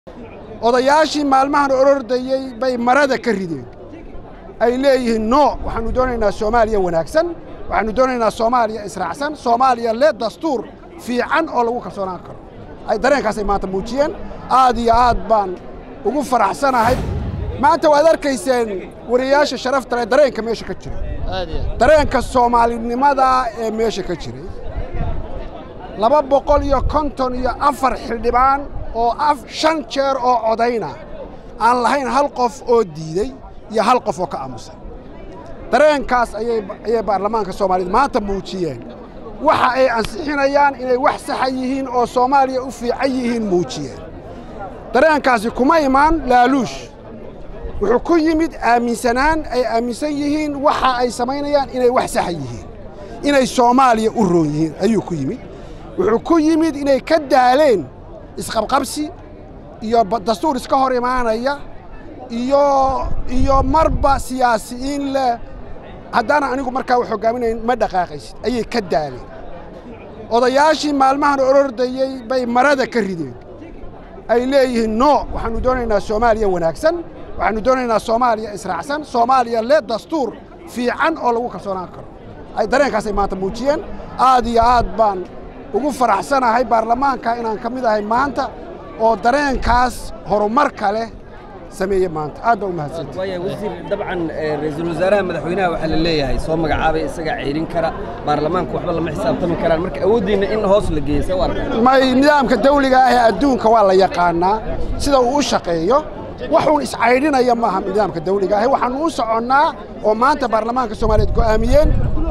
odayaashii maalmahan orordayey bay marada ka rideen ay leeyihiin no waxaannu doonaynaa soomaaliya wanaagsan waxaannu doonaynaa soomaaliya israacsan soomaaliya le dastuur fiican oo lagu kalsoonaan karo ay dareenkaasay maanta muujiyeen aad iyo aad baan ugu faraxsanahay maanta waad arkayseen wariyayaasha sharafta leh dareenka meesha ka jiray dareenka soomaalinimada ee meesha ka jiray laba boqol iyo konton iyo afar xildhibaan oo shan jeer oo codayna aan lahayn hal qof oo diidey iyo hal qof oo ka aamusay dareenkaas ayay baarlamaanka soomaaliyed maanta muujiyeen waxa ay ansixinayaan inay wax saxa yihiin oo soomaaliya u fiican yihiin muujiyeen dareenkaasi kuma imaan laaluush wuxuu ku yimid aaminsanaan ay aaminsan yihiin waxa ay samaynayaan inay wax saxa yihiin inay soomaaliya u roon yihiin ayuu ku yimid wuxuu ku yimid inay ka daaleen isqabqabsi iyo dastuur iska hor imaanaya iyo iyo marba siyaasiyiin leh haddaana anigu markaa wax hoggaaminayn ma dhaqaaqaysid ayay ka daaleen odayaashii maalmahan orordayey bay marada ka rideen ay leeyihiin no waxaannu doonaynaa soomaaliya wanaagsan waxaannu doonaynaa soomaaliya israacsan soomaaliya le dastuur fiican oo lagu kalsoonaan karo ay dareenkaasay maanta muujiyeen aad iyo aad baan ugu faraxsanahay baarlamaanka inaan ka mid ahay maanta oo dareenkaas horumarka leh sameeye maanta aad baa u mahadsanti waaya wasiir dabcan ra-iisul wasaaraha madaxweynaha waxaa la leeyahay soo magacaabay isagaa ceelin kara baarlamaanku waxba lama xisaabtami karaan marka awooddiinna in hoos la geeyo see u arkaa may nidaamka dawliga ah ee adduunka waa la yaqaannaa sida uu u shaqeeyo waxuun iscaydhinaya maaha nidaamka dawliga ah waxaannu u soconnaa oo maanta baarlamaanka soomaaliyeed go'aamiyeen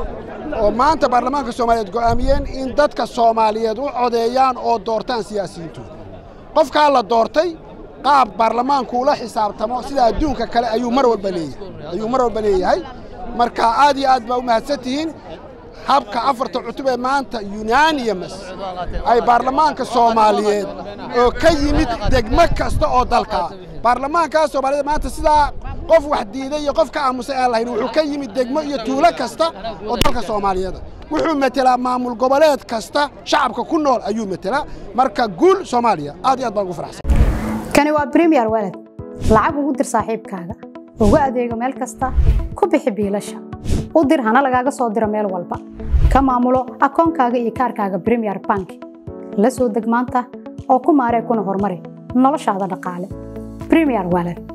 oo maanta baarlamaanka soomaaliyeed go'aamiyeen in dadka soomaaliyeed u codeeyaan oo doortaan siyaasiyiintooda qofkaa la doortay qaab baarlamaanku ula xisaabtamo sida adduunka kale ayuu mar walba leeyahay ayuu mar walba leeyahay marka aad iyo aad baa u mahadsan tihiin habka afarta cutub ee maanta unanimus ay baarlamaanka soomaaliyeed oo ka yimid degmo kasta oo dalka baarlamaankaa soomaaliyeed maanta sidaa qof wax diiday iyo qof ka aamusay aan lahayn wuxuu ka yimid degmo iyo tuulo kasta oo dalka soomaaliyeeda wuxuu metelaa maamul goboleed kasta shacabka ku nool ayuu metelaa marka guul soomaaliya aad iyo aad baan ugu faraxsan kani waa bremiyer walad lacag ugu dir saaxiibkaaga ugu adeego meel kasta ku bixi biilasha u dir hana lagaaga soo diro meel walba ka maamulo akoonkaaga iyo kaarkaaga bremiyer bank la soo deg maanta oo ku maaree kuna horumari noloshaada dhaqaale bremiyer walad